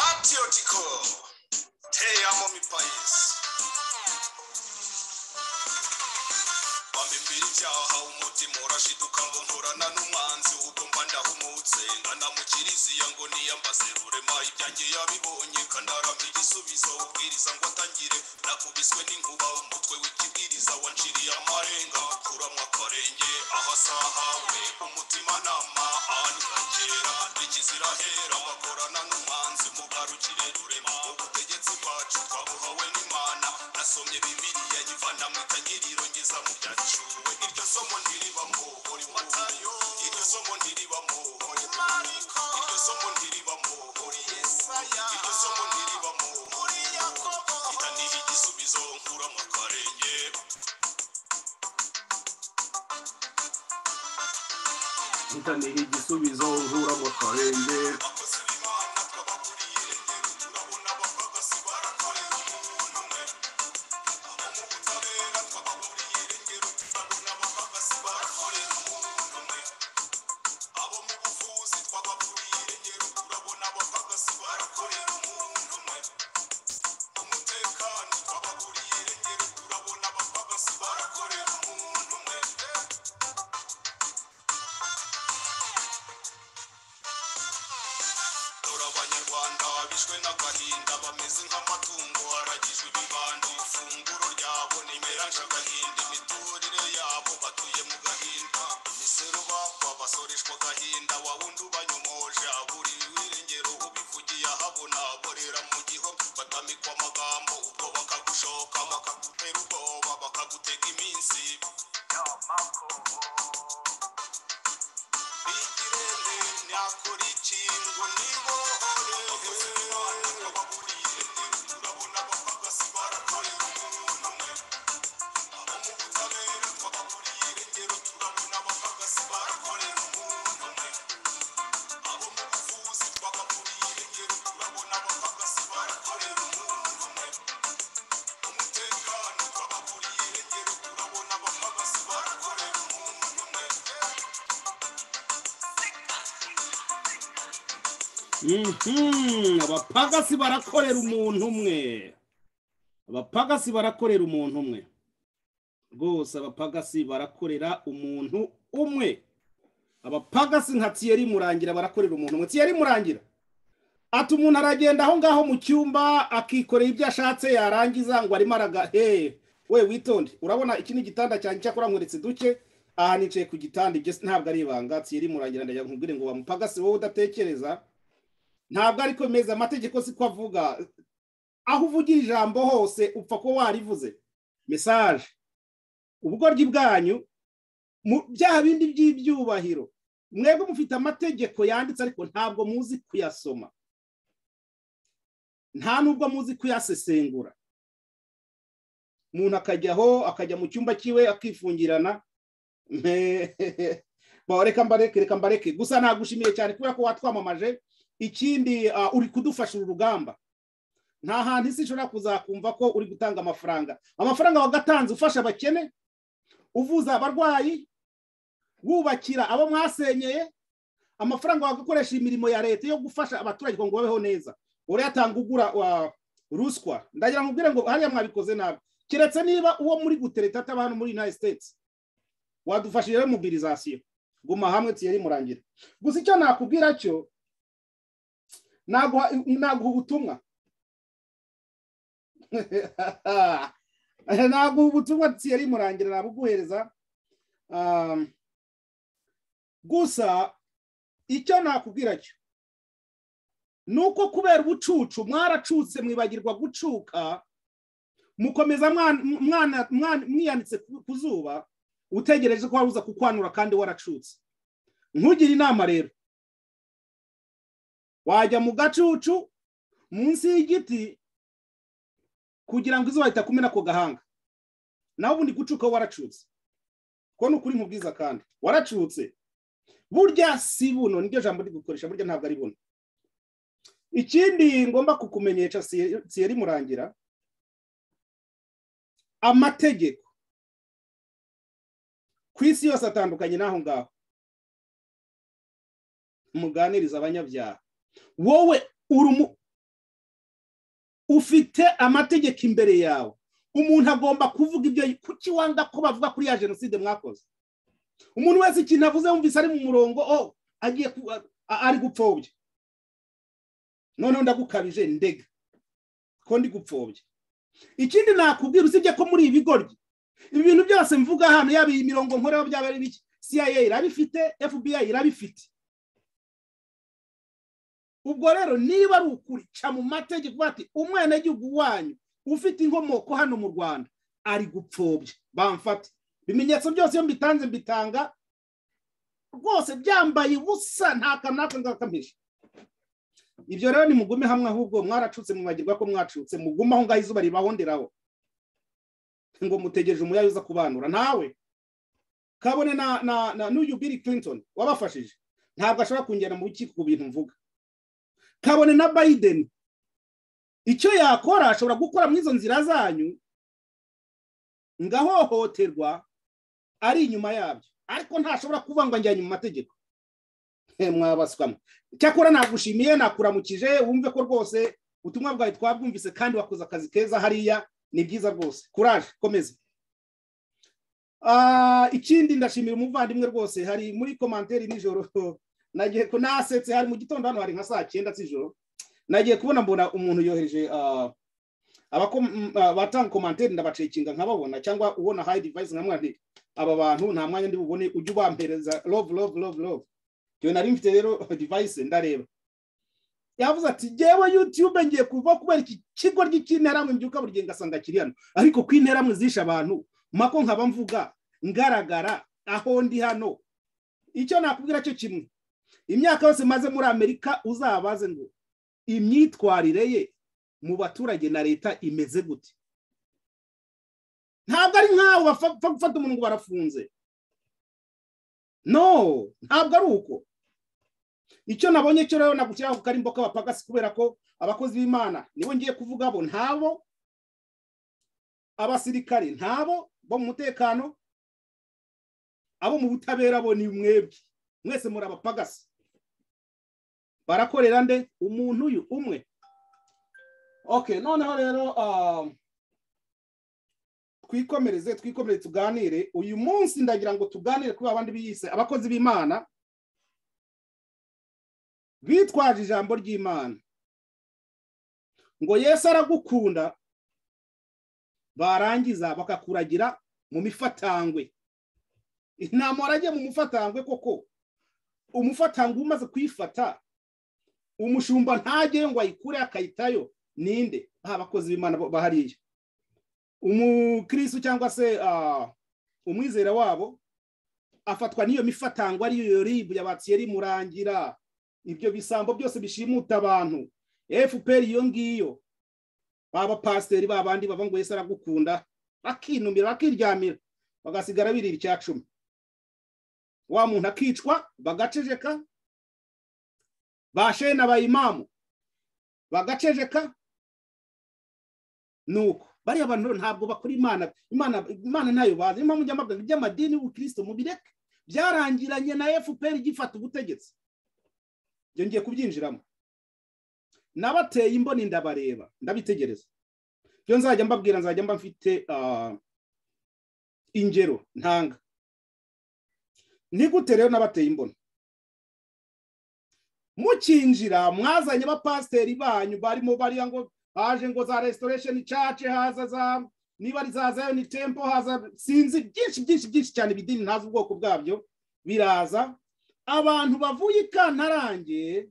patriotical. Te amo mi país. bambibira ibyaha umutima urashiduka ngo nkorana n'umwanzi ubwo mba ndahumutse ndanamukiriziya ngo niyambaze rurema ibyanjye yabibonye kandarama igisubizo ubwiriza ngo atangire nakubiswe n'inkuba umutwe w'ikibwiriza wanciriye amarenga kuramwa akarenge ahasahawe umutimanama aniragera ikizira hera bakorana n'umwanzi mugarukire rurema ubutegetsi bwacu twabuhawe n'imana nasomye bibiliya nyivana mu itangiriro ngeza mu byaciwe iryo somo ntiribamo uri matayo iryo somo ntiribamo uri mariko iryo somo ntiribamo uri yesaya iryo somo ntiribamo uri yakobo itaniha igisubizo nkuramo akarenge itaniha igisubizo nkura mu karenge abakozi b'imana twabaguriye rero turabona abapagasi barakorera umuntu umwe abo mu butabera twabaguriye rero turabona abapagasi barakorera umuntu umwe abo mu buvuzi twabaguriye rero turabona abapagasi barakorera umuntu umwe umutekano twabaguriye rero turabona abapagasi barakorera umuntu umwe dore abanyarwanda bishwe n'agahinda bameze nk'amatungo aragijwe ibibando ifunguro ryabo nimeranje agahinda imiturire yabo batuye mu gahinda imisoro bakwa basoreshwa agahinda wawundi ubanyomoje aburiwe irengero ubivugiye ahabona borera mu giho batamikwa amagambo ubwo bakagushoka bakagutera ubwoba bakagutega iminsi Ikirere nakora iki ngo nibohore Abana twababuriye turabona abapagasi barakorera umuntu umwe Abo mu butabera twababuriye rero turabona abapagasi barakorera umuntu umwe Abo mu buvuzi twababuriye rero turabona abapagasi barakorera umuntu umwe Umutekano twababuriye rero turabona abapagasi barakorera umuntu umwe Mhm, abapagasi barakorera umuntu umwe abapagasi barakorera umuntu umwe rwose abapagasi barakorera umuntu umwe abapagasi nka tiyeri murangira barakorera umuntu umwe tiyeri murangira ati umuntu aragenda aho ngaho mu cyumba akikorera ibyo ashatse yarangiza ngo arimo araga hehe we witonde urabona iki ni igitanda cyanjye cyakora nkweretse duke aha nicaye ku gitanda ibyo ntabwo ari ibanga tiyeri murangira ndayankubwire ngo wa mupagasi wowe udatekereza ntabwo ariko meza amategeko si ko avuga aho uvugira ijambo hose upfa kuba warivuze mesaje ubugoryi bwanyu mu byaha bindi by'ibyubahiro mwebwe mufite amategeko yanditse ariko ntabwo muzi kuyasoma nta nubwo muzi kuyasesengura umuntu akajyaho akajya mu cyumba cyiwe akifungirana Ba, reka mbareke reka mbareke gusa nagushimiye cyane kubera ko watwamamaje ikindi ah, uri kudufasha uru rugamba nta hantu isi ishobora kuzakumva ko uri gutanga amafaranga amafaranga wagatanze ufasha abakene uvuza abarwayi wubakira abo mwasenyeye amafaranga wagakoresha imirimo ya leta yo gufasha abaturage kugira ngo babeho neza urayatanga ugura wa ruswa ndagira ngo ubwire ngo hariya mwabikoze nabi keretse niba uwo muri gutereta ataba hano muri united states wadufashije rero mobilizasiyo guma hamwe tiyeri murangira gusa icyo nakubwira cyo naguha naguha ubutumwa naguha ubutumwa tiyari murangira nabuguhereza Um, gusa icyo nakubwira cyo ni uko kubera ubucucu mwaracutse mwibagirwa gucuka mukomeza mwan- mwana- mwan- mwiyanitse ku- ku zuba utegereje ko waruza kukwanura kandi waracutse ntugire inama rero wajya mu gacucu munsi y'igiti kugira ngo izuba ritakumena ako gahanga nawe ubundi gucuka waracutse ko ni ukuri nkubwiza kandi waracutse burya si buno niryo jambo ndi gukoresha burya ntabwo ari buno ikindi ngomba kukumenyesha si- siyeri murangira amategeko ku isi yose atandukanye n'aho ngaho muganiriza abanyabyaha wowe uri umu- ufite amategeko imbere yawe umuntu agomba kuvuga ibyo kuki wanga ko bavuga kuri ya jenoside mwakoze umuntu wese ikintu avuze wumvise ari mu murongo o agiye ku- a- a- ari gupfobya noneho ndagukabije ndega ko ndi gupfobya ikindi nakubwira usibye ko muri ibi bigoryi ibi bintu byose mvuga hano yaba iyi mirongo nkoreho byaba ari bike cia irabifite fbi irabifite ubwo rero niba ari ukuri ca mu mategeko uvuga ati umwenegihugu wanyu ufite inkomoko hano mu rwanda ari gupfobya bamfate ibimenyetso byose iyo mbitanze mbitanga rwose byambaye ubusa nta kantu natwe ngakampisha ibyo rero nimugume hamwe ahubwo mwaracutse mubagirwa ko mwacutse mugume aho ngaho izuba ribahonderaho ngo mutegereje umuyaga uza kubanura nawe kabone na na na n'uyu Bill Clinton wabafashije ntabwo ashobora kungera mu rukiko ku bintu mvuga kabone na Biden icyo yakora ashobora gukora muri izo nzira zanyu ngahohoterwa ari inyuma yabyo ariko ntashobora kuvuga ngo njyanye mu mategeko Eh, mwabaswamo cyakora nagushimiye nakuramukije wumve ko rwose ubutumwa bwawe twabwumvise kandi wakoze akazi keza hariya ni byiza rwose kuraje komeza Ah, ikindi ndashimira umuvandimwe rwose hari muri komanteri nijoro nagiye ko nasetse hari mu gitondo hano hari nka saa cyenda z'ijoro nagiye kubona mbona umuntu yohereje ah, abako- m- ah, batanga komanteri ndabacekinga nkababona cyangwa ubona hayi divayisi nkamwandika aba bantu nta mwanya ndi bubone ujye ubampereza love love love love njyewe nari mfite rero divayisi ndareba yavuze ati ngewe yutube ngiye kuva kubera iki kigo cy'interamwe mbyuka buri gihe ngasanga kiri hano ariko ko interamwe zishe abantu mako nkaba mvuga ngaragara aho ndi hano icyo nakubwira cyo kimwe imyaka yose maze muri amerika uzabaze ngo imyitwarire ye mu baturage na leta imeze gute ntabwo ari nkawe bapfa bapfa gufata umuntu ngo barafunze no ntabwo ari uko icyo nabonye cyo rero nagushyiraho ku karimbo k'abapagasi kubera ko abakozi b'imana nibo ngiye kuvuga bo ntabo abasirikare ntabo bo mu mutekano abo mu butabera bo ni mwebwe mwese muri abapagasi barakorera nde umuntu uyu umwe okay noneho rero um, twikomereze twikomereze tuganire uyu munsi ndagira ngo tuganire kuri abandi biyise abakozi b'imana bitwaje ijambo ry'imana ngo yesu aragukunda barangiza bakakuragira mu mifatangwe inama waragiye mu mufatangwe koko umufatangwe umaze kuyifata umushumba ntajyeyo ngo ayikure akayitayo ninde haba abakozi b'imana bo- bahariye umukristo cyangwa se ah, umwizera wabo afatwa n'iyo mifatango ariyo yoribu yabatiyeri murangira ibyo bisambo byose bishimuta abantu fpr iyo ngiyo baba pasiteri babandi bava ngo yesu aragukunda bakinumira bakiryamira bagasigara birira icya cumi wa muntu akicwa bagaceceka ba shene abayimamu bagaceceka nuko bariya bantu rero ntabwo bakora imana imana imana ntayo bazi niyo mpamvu njya mbabwira ngo iby'amadini y'ubukristo mubireke byarangiranye na fpr igifata ubutegetsi ibyo ngiye kubyinjiramo nabateye imboni ndabareba ndabitegereza ibyo nzajya mbabwira nzajya mba mfite ah, ingero ntanga ni gute rero nabateye imboni mukinjira mwazanye abapasiteri banyu barimo bariya ngo haje ngo za restoration church haza za niba ari za zion temple haza sinzi byinshi byinshi byinshi cyane ibidini ntazi ubwoko bwabyo biraza abantu bavuye i kantarange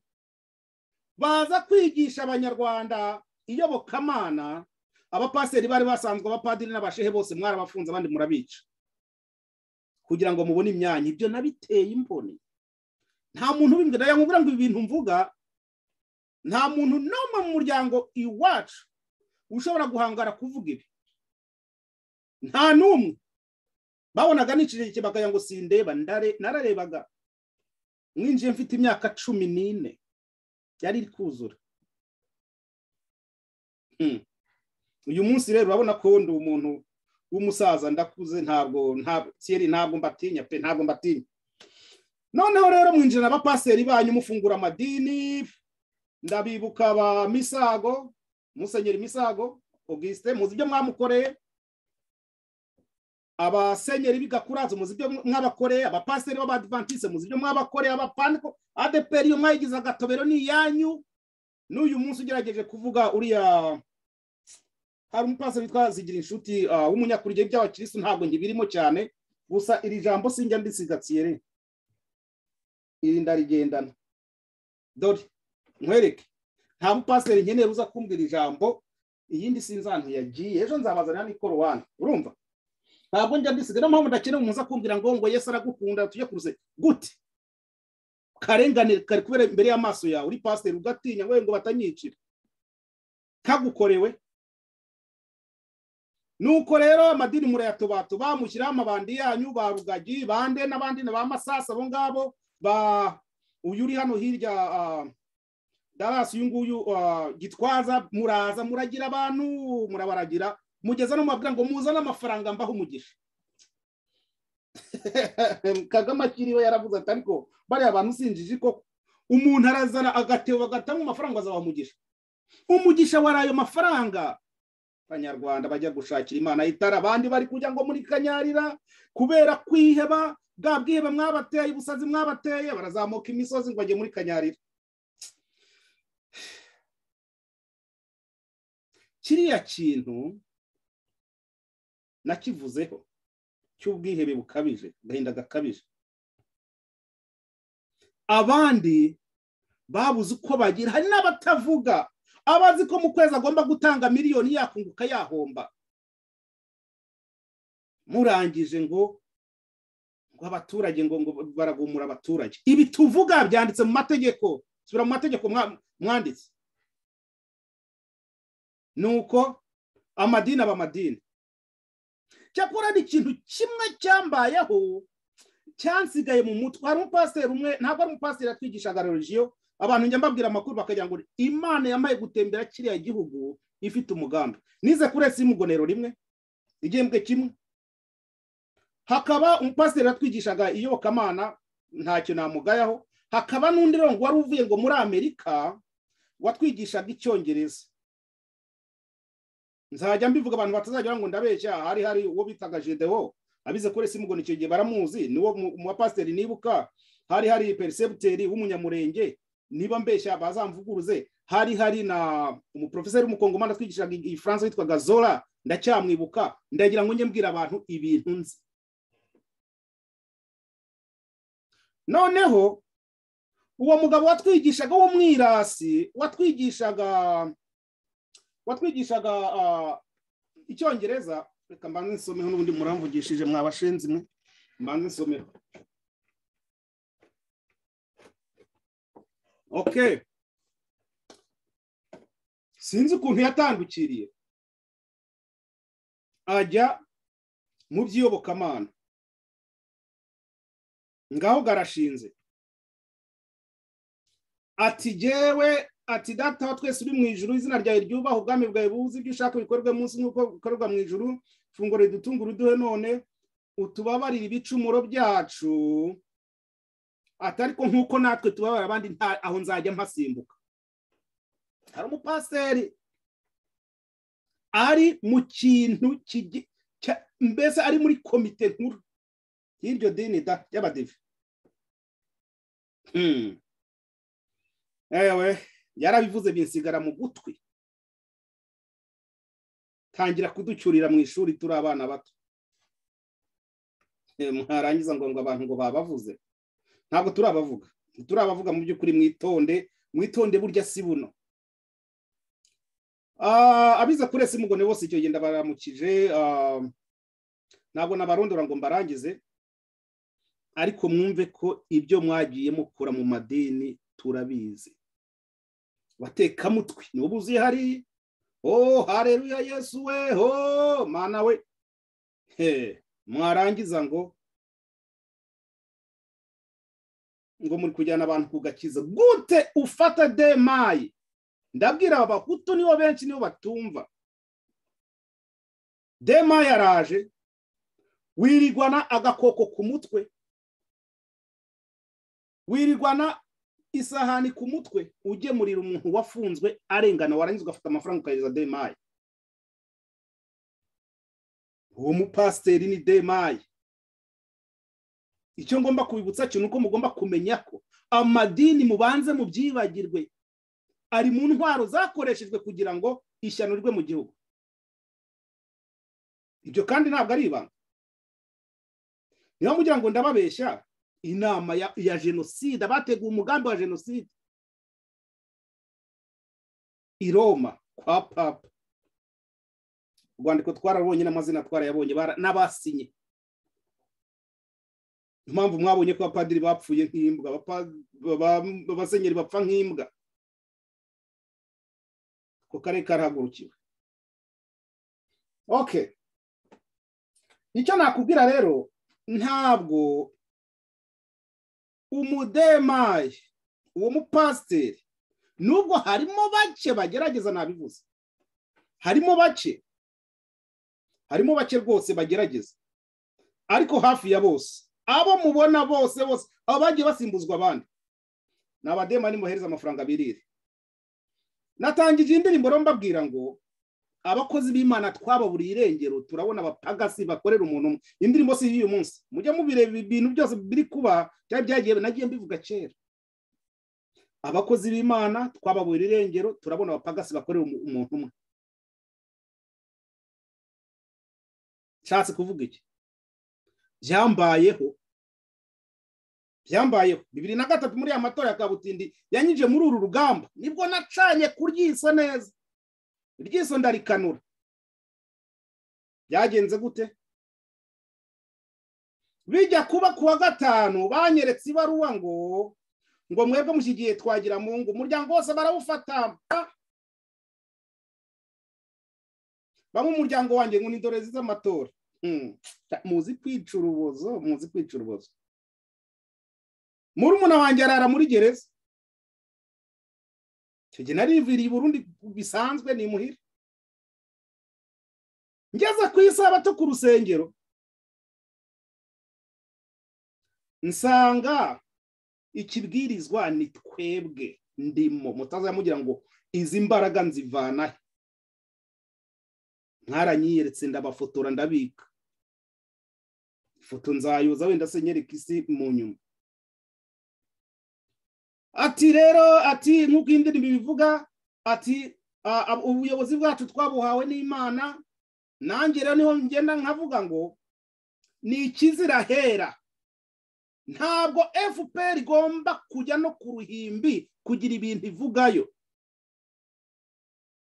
baza kwigisha abanyarwanda iyobokamana abapasiteri bari basanzwe abapadiri n'abashehe bose mwarabafunze abandi murabica kugira ngo mubone imyanya ibyo nabiteye imboni nta muntu ubimbwira yamubwira ngo ibi bintu mvuga nta muntu n'umwe mu muryango iwacu ushobora guhangara kuvuga ibi nta n'umwe babonaga n'icireke bakagira ngo sindeba ndare- nararebaga mwinjiye mfite imyaka cumi n'ine yari iri kuzura Hmm. uyu munsi rero urabona ko ndi umuntu w'umusaza ndakuze ntabwo ntabwo kera ntabwo mbatinya pe ntabwo mbatinya noneho rero mwinjira abapasiteri banyu mufungura amadini ndabibuka ba misago musenyeri misago augustin muzi ibyo mwamukoreye abasenyeri b'igakurazo muzi ibyo mwabakoreye abapasiteri b'abadivantisite muzi ibyo mwabakoreye abapaniko adeperi iyo mwayigize agatobero ni iyanyu n'uyu munsi ugerageje kuvuga uriya hari umupasiteri witwa zigira inshuti w'umunyakurya by'abakirisitu ntabwo ngibirimo cyane gusa iri jambo sinjya ndisigatsiye re iri ndarigendana dore nkwereke nta mupasiteri nkenera uza kumbwira ijambo iyindi sinzi ahantu yagiye ejo nzabazanira n'ikorowani urumva ntabwo njya ndisiga niyo mpamvu ndakeneye umuntu uza kumbwira ngo ngo yesi aragukunda tujye kuruze gute karengane kari kubera imbere y'amaso yawe uri pasiteri ugatinya ngo batanyicira kagukorewe nuko rero amadini murayatobatu bamushyiraho amabandi yanyu ba rugagi bande n'abandi ba masasa abo ngabo ba uyu uri hano hirya darasi uyu nguyu gitwaza muraza muragira abantu murabaragira mugeza no mubabwira ngo muzane amafaranga mbaho umugisha kagame akiriwe yaravuze ati ariko bariya abantu usinjije ko umuntu arazana agatebo bagatamo amafaranga azaba umugisha umugisha wari ayo mafaranga abanyarwanda bajya gushakira imana itara abandi bari kujya ngo muri kanyarira kubera kwiheba bwa bwihebe mwabateye ubusazi mwabateye barazamuka imisozi ngo bajye muri kanyarira kiriya kintu nakivuzeho cy'ubwihebe bukabije agahinda gakabije abandi babuze uko bagira hari n'abatavuga abazi ko mu kwezi agomba gutanga miliyoni yakunguka yahomba murangije ngo ngo abaturage ngo ngo baragumura abaturage ibi tuvuga byanditse mu mategeko subira mu mategeko mwanditse ni uko amadini aba amadini cyakora ni ikintu kimwe cyambayeho cyansigaye mu mutwe hari umupasiteri umwe ntabwo ari umupasiteri yatwigishaga regiyo abantu njya mbabwira amakuru bakagira ngo imana yamaye gutembera kiriya gihugu ifite umugambi nize kuri esi imugonero rimwe igihembwe kimwe hakaba umupasiteri watwigishaga iyobokamana ntacyo namugayaho hakaba n'undi rongo wari uvuye ngo muri amerika watwigishaga icyongereza nzajya mbivuga abantu batazagira ngo ndabeshya hari hari uwo bitaga jedewo abize kuri esi imugonero icyo gihe baramuzi niwo mu bapasiteri nibuka hari hari perisebuteri w'umunyamurenge niba mbeshya bazamvuguruze hari hari na umuprofeseri w'umukongomani twigishaga igifaransa witwaga zora ndacyamwibuka ndagira ngo njye mbwira abantu ibintu nzi noneho uwo mugabo watwigishaga w'umwirasi watwigishaga watwigishaga icyongereza reka mbanze nsomeho n'ubundi muramvugishije mwabashinze imwe mbanze nsomeho okay sinzi ukuntu yatandukiriye ajya mu by'iyobokamana ngaho garashinze ati jyewe ati data wa twese uri mu ijuru izina ryawe ryubaha ubwami bwawe buzi ibyo ushaka bikorwe munsi nk'uko bikorerwa mu ijuru funguro ridutungura uduhe none utubabarire ibicumuro byacu atari ko nk'uko natwe tubabara abandi aho nzajya mpasimbuka hari umupasiteri ari mu kintu mbese ari muri komite nkuru y'iryo dini y'abadive ewe yarabivuze binsigara mu gutwi tangira kuducyurira mu ishuri turi abana bato mwarangiza ngo abantu ngo babavuze ntabwo turabavuga turabavuga mu by'ukuri mwitonde mwitonde burya si buno abiza kuri ese mugone bose icyo genda baramukije ntabwo nabarondora ngo mbarangize ariko mwumve ko ibyo mwagiye mukura mu madini turabizi batekamutwi ni ubu uzi hari ho hareruya yesu we ho mana we he mwarangiza ngo ngo muri kujyana abantu ku gakiza gute ufata demayi ndabwira abahutu nibo benshi nibo batumva demayi araje wirigwana agakoko ku mutwe wirigwana isahani ku mutwe ugemurira umuntu wafunzwe arengana warangiza ugafata amafaranga ukageza demaye uwo mupasiteri ni demaye icyo ngomba kubibutsa cyo ni uko mugomba kumenya ko amadini mubanze mu byibagirwe ari mu ntwaro zakoreshejwe kugira ngo ishyano rwe mu gihugu ibyo kandi ntabwo ari ibanga niba mugira ngo ndababeshya inama ya jenoside abateguye umugambi wa jenoside i roma kwa papa urwandiko twarabonye n'amazina twarayabonye n'abasinye impamvu mwabonye ko abapadiri bapfuye nk'imbwa abasenyeri bapfa nk'imbwa ku karere karahagurukiwe oke nicyo nakubwira rero ntabwo umudemaye uwo mupasiteri nubwo harimo bake bagerageza nabivuze harimo bake harimo bake rwose bagerageza ariko hafi ya bose abo mubona bose bose abo bagiye basimbuzwa abandi ni abademani muhereza amafaranga birire natangije indirimbo rero mbabwira ngo abakozi b'imana twababuriye irengero turabona abapagasi bakorera umuntu umwe indirimbo si y'uyu munsi mujye mubireba ibintu byose biri kuba cyangwa byagiye nagiye mbivuga kera abakozi b'imana twababuriye irengero turabona abapagasi bakorera umuntu umwe nshatse kuvuga iki byambayeho byambayeho bibiri na gatatu muri aya matora ya kabutindi yanyije muri uru rugamba nibwo nacanye kuryiso neza iryiso ndarikanura byagenze gute bijya kuba ku wa gatanu banyeretse ibaruwa ngo ngo mwebwe mushyigiye twagira mu ngo umuryango wose barawufata bamwe umuryango wanjye ngo ni ndorezi z'amatora muzi kwica urubozo muzi kwica urubozo murumuna wanjye arara muri gereza icyo gihe nariviriye burundi bisanzwe ni muhira ngeze ku isabato ku rusengero nsanga ikibwirizwa ni twebwe ndimo mutazamugira ngo izi mbaraga nzivanahe ntaranyiyeretse ndabafotora ndabika ifoto nzayoza wenda se nyereka isi mu nyuma ati rero ati nk'uko iyi ndirimbo ibivuga ati ubuyobozi bwacu twabuhawe n'imana nanjye rero niho ngenda nkavuga ngo ni ikizira hera ntabwo fpr igomba kujya no ku ruhimbi kugira ibintu ivugayo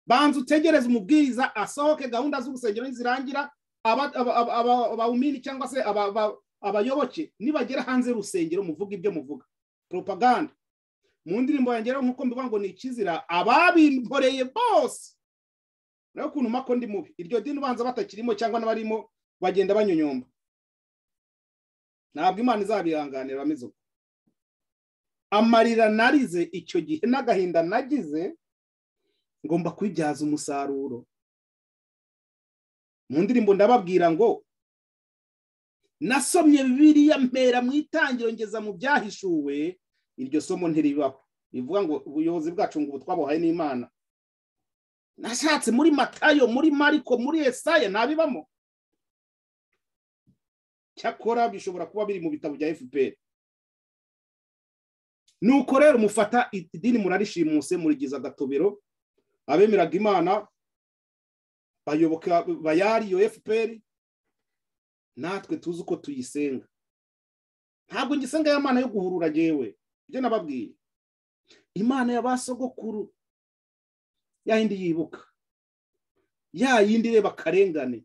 banza utegereze umubwiriza asohoke gahunda z'urusengero nizirangira abawumini cyangwa se abayoboke nibagera hanze y'urusengero muvuga ibyo muvuga propaganda mu ndirimbo yanjye rero nk'uko mbivuga ngo ni ikizira ababimboreye bose nawe ukuntu mako ndi mubi iryo dini ubanza batakirimo cyangwa n'abarimo bagenda banyonyomba ntabwo imana izabihanganira bameze uko amarira narize icyo gihe n'agahinda nagize ngomba kwibyaza umusaruro mu ndirimbo ndababwira ngo nasomye biriya mpera mu itangiro ngeza mu byahishuwe iryo somo ntiribaho bivuga ngo ubuyobozi bwacu ngo twabuhaye n'imana nashatse muri matayo muri mariko muri esaya ntabibamo cyakora bishobora kuba biri mu bitabo bya fpr nuko rero mufata idini murarishimuse murigiza agatobero abemeraga imana bayoboka bayari iyo fpr natwe tuzi uko tuyisenga ntabwo ngisenga ya mana yo guhurura yewe ibyo nababwiye imana ya ba sogokuru ya yindi yibuka ya yindi ireba akarengane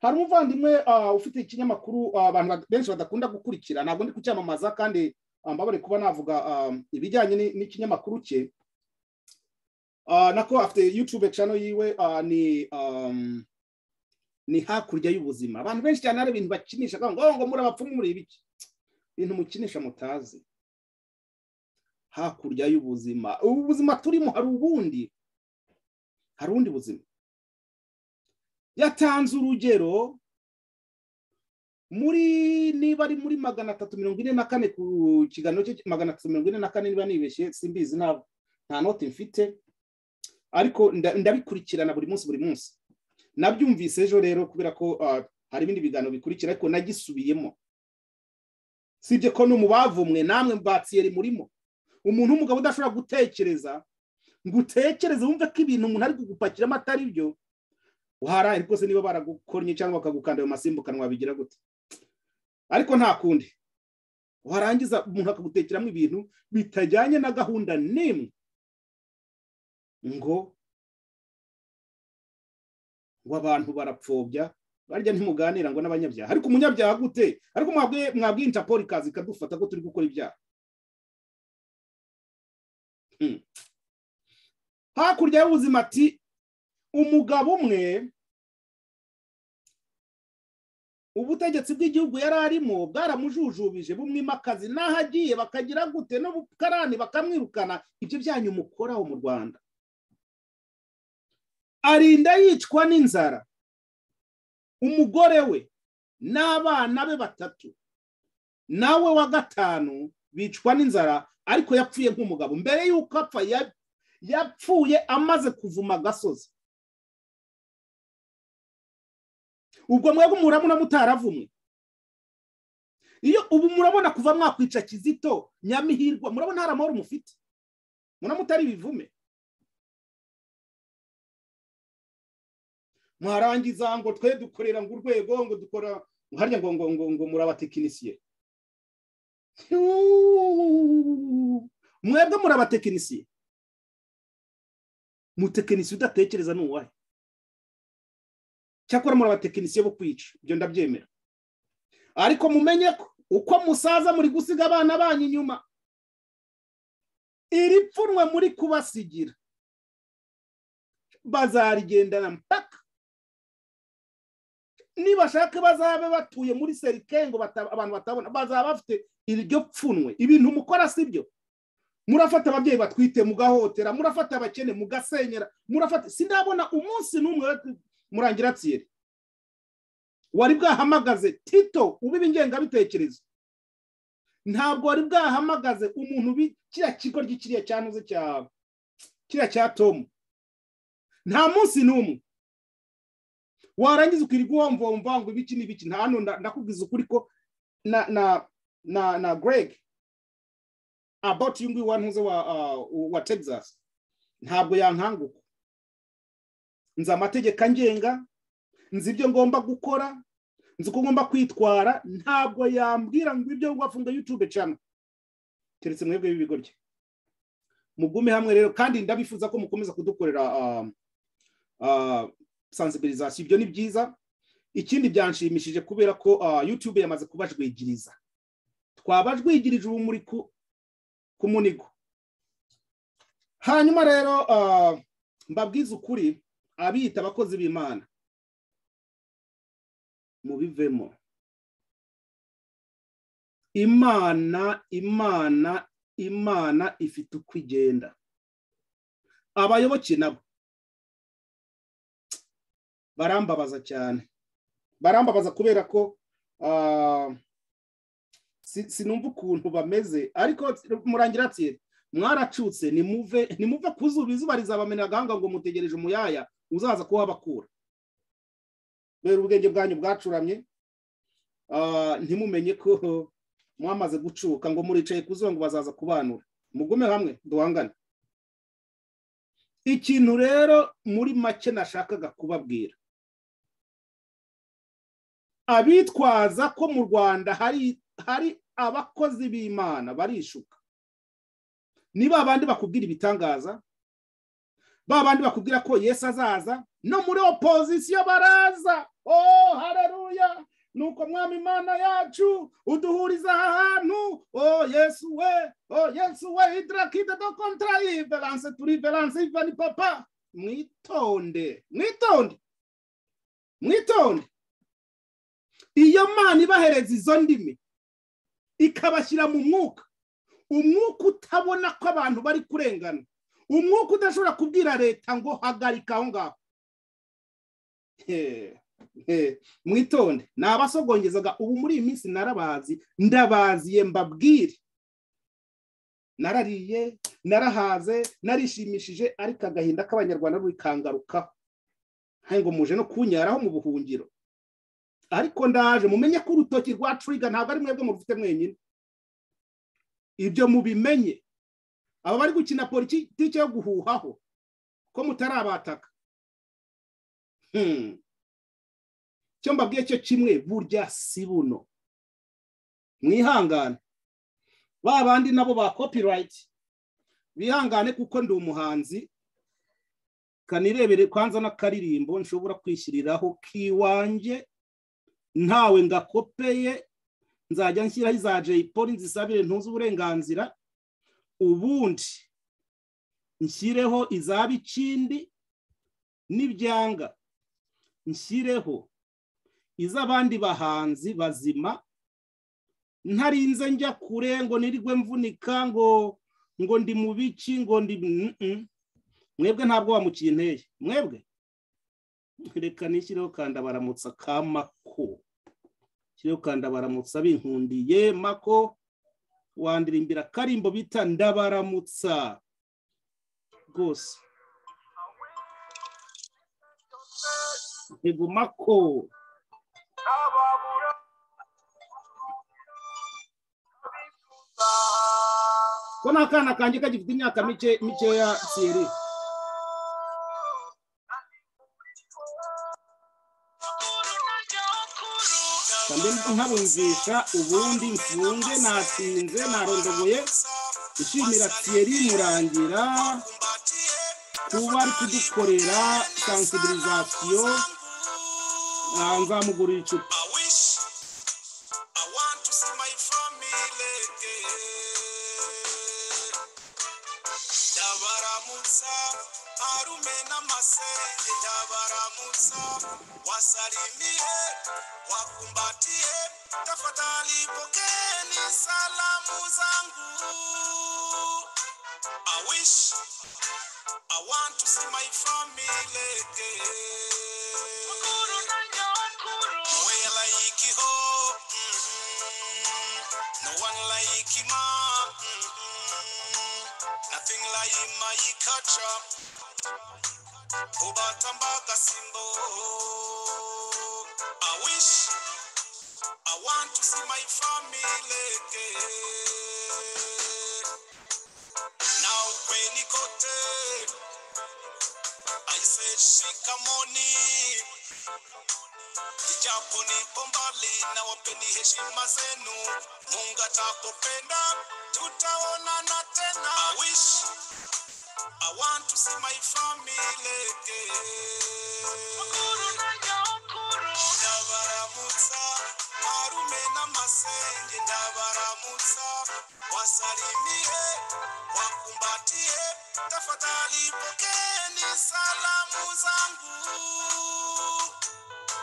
hari umuvandimwe ufite ikinyamakuru abantu benshi badakunda gukurikira ntabwo ndi kucyamamaza kandi mbabare kuba navuga ibijyanye n'ikinyamakuru cye nako afite yutube cano yiwe ni ni hakurya y'ubuzima abantu benshi cyane hari ibintu bakinisha ngo ngo muri abapfumu muri ibiki ibintu mukinisha mutazi hakurya y'ubuzima ubu buzima turimo hari ubundi hari ubundi buzima yatanze urugero muri niba ari muri magana atatu mirongo ine na kane ku kiganiro cye magana atatu mirongo ine na kane niba nibeshye simbizi ntabwo nta noti mfite ariko nda- ndabikurikirana buri munsi buri munsi nabyumvise ejo rero kubera ko ah, hari ibindi biganiro bikurikira ariko nagisubiyemo sibye ko no mu bavumwe namwe mbatiyeri murimo umuntu w'umugabo udashobora gutekereza ngo utekereze wumve ko ibintu umuntu ari kugupakiramo atari byo waharaye rwose niba baragukoranye cyangwa bakagukanda ayo masimbukanwa wabigira gute ariko nta kundi warangiza umuntu akagutekeramo ibintu bitajyanye na gahunda n'imwe ngo ngo abantu barapfobya barya ntimuganira ngo n'abanyabyaha ariko umunyabyaha gute ariko mwabwiye mwabwiye interpol ikaza ikadufata ko turi gukora ibyaha Hmm. hakurya y'ubuzima ati umugabo umwe ubutegetsi bw'igihugu yari arimo bwaramujujubije bumwimakazi n'aho agiye bakagira gute n'ubukarani bakamwirukana ibyo byanyu mukoraho mu rwanda arinda yicwa n'inzara umugore we n'abana be batatu nawe wa gatanu bicwa n'inzara ariko yapfuye nk'umugabo mbere y'uko apfa ya- yapfuye amaze kuvuma agasozi ubwo mwebwe murabona mutaravumwe iyo ubu murabona kuva mwakwica kizito nyamihirwa murabona hari amahoro mufite muramutari bivume mwarangiza ngo twe dukorera ngo urwego ngo dukora harya ngo ngo ngo ngo murabatekinisiye mwebwe murabatekinisiye mutekinisiye udatekereza ni uwahe cyakora murabatekinisiye bo kwica ibyo ndabyemera ariko mumenye ko uko musaza muri gusiga abana banyu inyuma iri pfunwe muri kubasigira bazarigendana mpaka nibashaka bazabe batuye muri serike ngo bata- abantu batabona bazaba bafite iryo pfunwe ibintu mukora si byo murafata ababyeyi batwite mugahotera murafata abakene mugasenyera murafata sindabona umunsi n'umwe murangira tsiri wari bwahamagaze tito ubiba ingengabitekerezo ntabwo wari bwahamagaze umuntu ubi kiriya kigo ry'ikiriya cyanuze cya kiriya cya tomu nta munsi n'umwe warangiza ukirirwa uwomvomva ngo ibiki n'ibiki nta hano nda- ndakubwiza ukuri ko na na na na greg about uyu nguyu wantuze wa uh, wa texas ntabwo yankanguka nzi amategeko angenga nzi ibyo ngomba gukora nzi uko ngomba kwitwara ntabwo yambwira ngo ibyo wafunga youtube channel keretse mwebwe b'ibigoryi mugume hamwe rero kandi ndabifuza ko mukomeza kudukorera uh, uh, sansibirizasiyo ibyo ni byiza ikindi byanshimishije kubera ko ah, youtube yamaze kubajwigiriza twabajwigirije urumuri ku ku munigo hanyuma rero ah, mbabwize ukuri abiyita abakozi b'imana mubivemo imana imana imana ifite uko igenda abayoboke nabo barambabaza cyane barambabaza kubera ko ah, si- sinumva ukuntu bameze ariko murangira ati mwaracutse nimuve nimuve ku zuba izuba rizabamena agahanga ngo mutegereje umuyaya uzaza kuhabakura rero ubwenge bwanyu bwacuramye ah, ntimumenye ko mwamaze gucuka ngo muricaye ku zuba ngo bazaza kubanura mugume hamwe duhangane ikintu rero muri make nashakaga kubabwira abitwaza ko mu rwanda hari hari abakozi b'imana barishuka ni ba bandi bakubwira ibitangaza ba bandi bakubwira ko yesu azaza no muri opozisiyo baraza oh hareruya nuko mwami imana yacu uduhuriza aha hantu o yesu we o yesu we idrakide do kontra iverance turi verance ivani papa mwitonde mwitonde mwitonde iyo mana ibahereza izo ndimi ikabashyira mu mwuka umwuka utabona ko abantu bari kurengana umwuka udashobora kubwira leta ngo hagarika aho ngaho He. mwitonde ni abasogongezaga ubu muri iyi minsi narabazi ndabaziye mbabwire narariye narahaze narishimishije ariko agahinda k'abanyarwanda bikangarukaho ntabwo muje no kunyaraho mu buhungiro ariko ndaje mumenye ko urutoki rwa turiga ntabwo ari mwebwe mufite mwenyine ibyo mubimenye aba bari gukina politiki yo guhuhaho ko mutarabataka icyo mbabwiye cyo kimwe burya si buno mwihangane ba bandi nabo ba kopirayiti bihangane kuko ndi umuhanzi kanirebere kwanza n'akaririmbo nshobora kwishyiriraho kiwanjye ntawe ngakopeye nzajya nshyiraho iza jay paul nzisabire ntuzi uburenganzira ubundi nshyireho iza bikindi n'ibyanga nshyireho iz'abandi bahanzi bazima ntarinze njya kure ngo nirigwe mvunika ngo ngo ndi mu biki ngo ndi mwebwe ntabwo wamuciye inteye mwebwe reka nishyireho kanda baramutsa ka mako nshyireho kanda baramutsa binkundiye mako wandirimbira karimbo bita ndabaramutsa rwose ntego mako ko ni akana kanjye kagifite imyaka mikeya siyeri kandi nkabumvisha ubundi mfunge natinze narondogoye ishimira siyeri murangira kuba ari kudukorera sansibirizasiyo nzamugurira icupa wasalimihe wakumbatie tafadhali pokeeni salamu zangu I wish I want to see my family again Mwe like you, ho mm-hmm. No one like him mm-hmm. Nothing like my culture Kubatambaga simbo I wish I want to see my family again. Now when he got there, I said shikamoni ijapo nipo mbali na wapeni heshima zenu mungu atakupenda tutaonana tena I wish I want to see my family again. ndabaramutsa arume n'amasenge ndabaramutsa wasalimiye wakumbatiye tafadhali pokeeni salamu zangu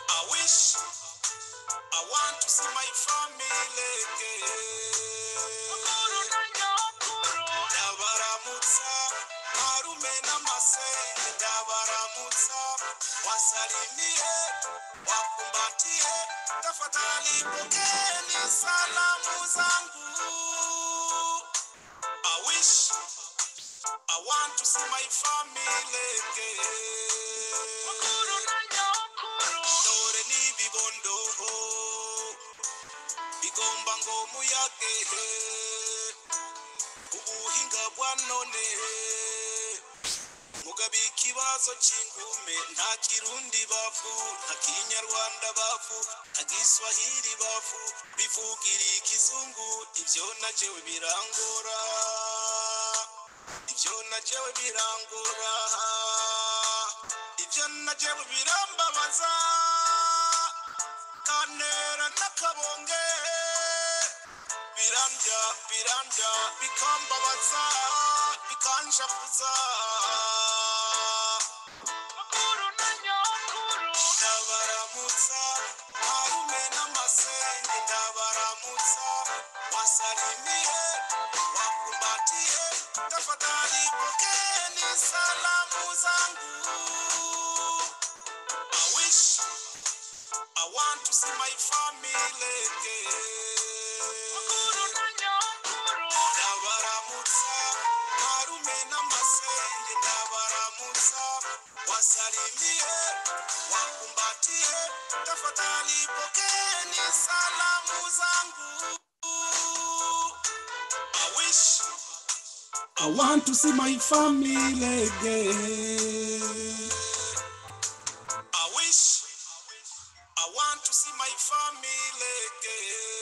I wish I want to see my family again. ndabaramutsa arume n'amasenge ndabaramutsa wasalimiye wakumbatie tafadhali pokeeni salamu zangu I wish I want to see my family again dore ni ibibondo bigomba ngo muyage ubuhinga bwa none mugabe ikibazo cy'ingume nta kirundi bavu nta kinyarwanda bavu nta giswahili bavu bivugira ikizungu ibyo najewe birangora ibyo najewe birangora ibyo najewe birambabaza kantera n'akabonge birandya birandya bikambabaza bikanjabuza ndabaramutsa harume n'amasenge ndabaramutsa wasalimiye wakumbatiye tafadhali pokeeni salamu zangu I wish to see my family again. ndabaramutsa ntarume n'amasenge ndabaramutsa wasalimiye wakumbatiye tafadhali pokeni salamu zangu I wish I want to see my family again. I wish I want to see my family again.